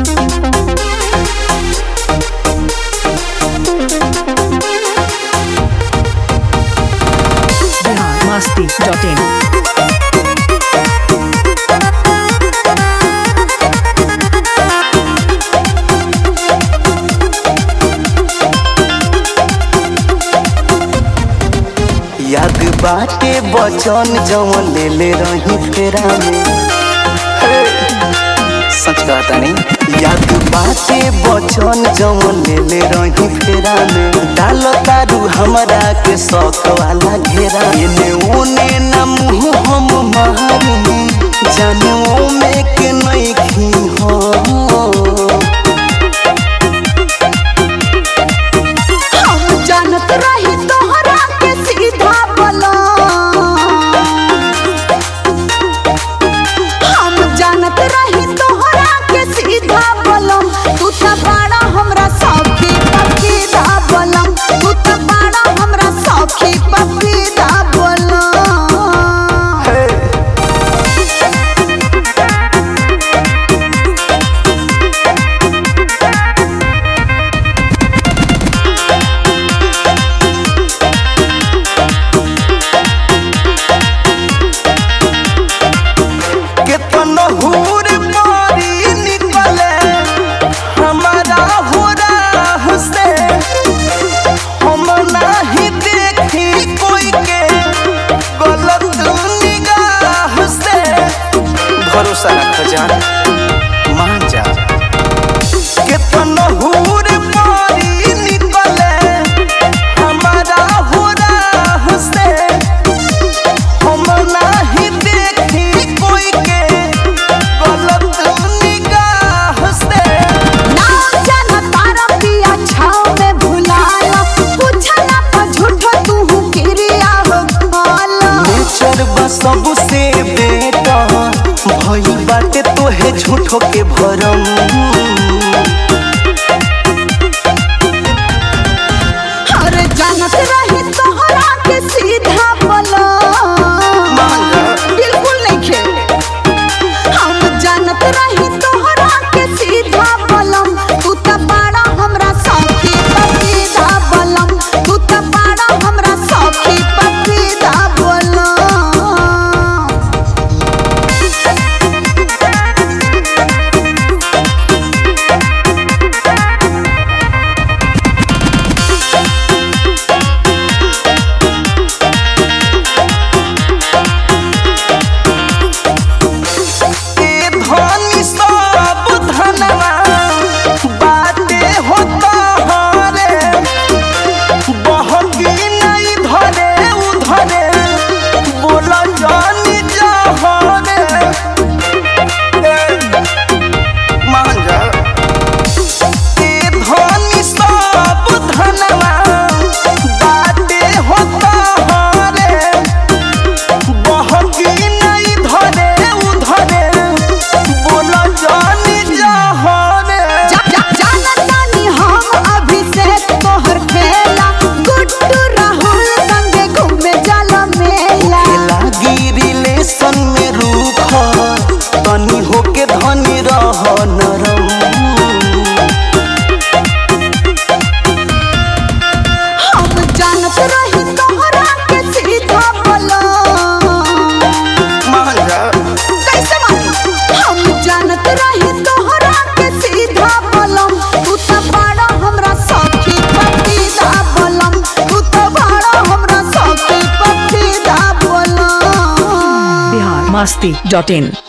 biharmasti.in याद बाटे बचन जवन ले ले रही फेरा में हे, सच कहता नहीं याद बाटे बचन जवन ले ले रही फेरा में डाल तारू हमरा के शौक वाला घेरा एने ओने न मुँह हम मारी जाने में के नहीं खी हो हम जानत रही तोहरा के सीधा बोला हम जानत रही तोहरा के सीधा बोलम तू त बड़ा हमरा सौखी पपीता बोलम तू त बड़ा हमरा सौखी पपीता बोलम केतन हूर मारी निकले हमारा हो राह से हम नाही देखी कोई के गलत निगाह से भरोसा रख जान मान जा केतन हूर मारी निकले हमारा हो राह से हम नाही देखी कोई के गलत निगाह से नाम जाना तारा पिया छाव में भुलाला पूछला पर झूठो तू किरिया हो खाला नेचर बा सबसे बेटा भई बाटे तोहे झूठो के भरम अरे जानत रही तोहरा के सीधा बोला बिल्कुल नहीं खे हम जानत रही तोहरा के सीधा बोलम तू त बड़ा हमरा सौखी पपीता बोलम तू त बड़ा हमरा सौखी पपीता बोलम ए धनी सब धनवा बाटे होता हरे बहकी नहीं धरे उधरे बोल जानी जहरे मान जा ए धनी सब धनवा बाटे होता हरे बहकी नहीं धरे उधरे बोल जानी जहरे जा जा जानतानी हम अभिषेक तोहर खेला गुड्डू राहुल संगे घूमे जाला मेला लागी रिलेशन में रूख तनी होके धनी रह नरम हम जानत रही तोहरा के सीधा बोला मान जा कैसे मानी हम जानत रही तोहरा के सीधा बोलम तू त बड़ा हमरा सौखी पपीता बोलम तू त बड़ा हमरा सौखी पपीता बोलम biharmasti.in